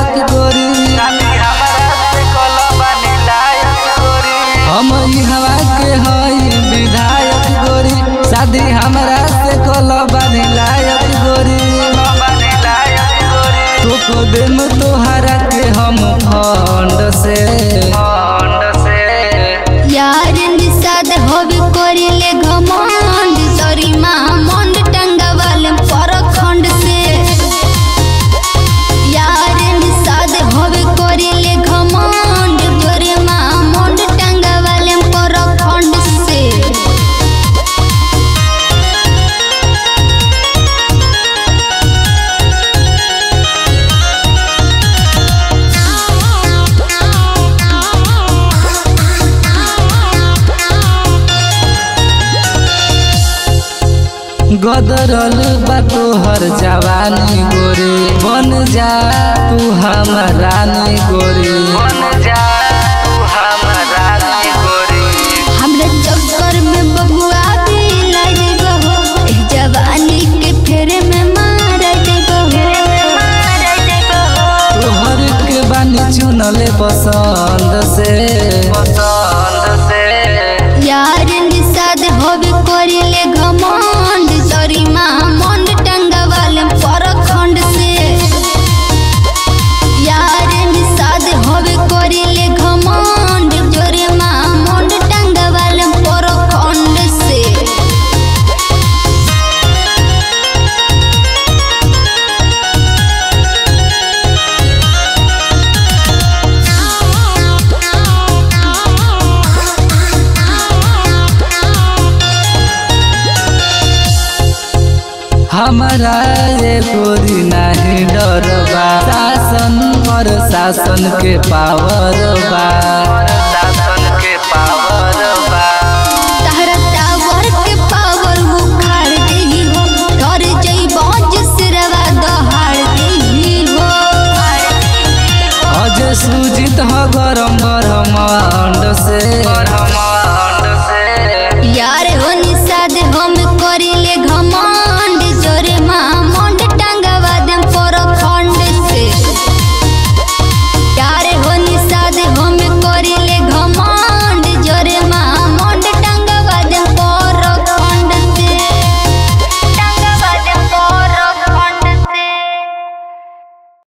लायक गोरी हम ई हवा के हई विधायक गोरी शादी हमरा से कल बानी लायक गोरी तो देम तोहरा के हम फंड से यार निषाद होबे करिले घमंड सॉरी महामंड टंगावल परखंड से यार निषाद होबे करिले घमंड तोरे महामंड टंगावल परखंड से गदरल बा तोहर जवानी गोरी बन जा तू हमर रानी गोरी हमरा चक्कर में बबुआ भी लग गहो एह जवानी के फेरे में मार गहो तोहर के बानी चुनले पसंद से यार निषाद होबे करिले घमंड सॉरी महामंड टंगावल परखंड से यार निषाद होबे करिले घमंड जोरे महामंड टंगावल परखंड से हमारा ये गोरी नहीं डर बा शासन और शासन के पावर बा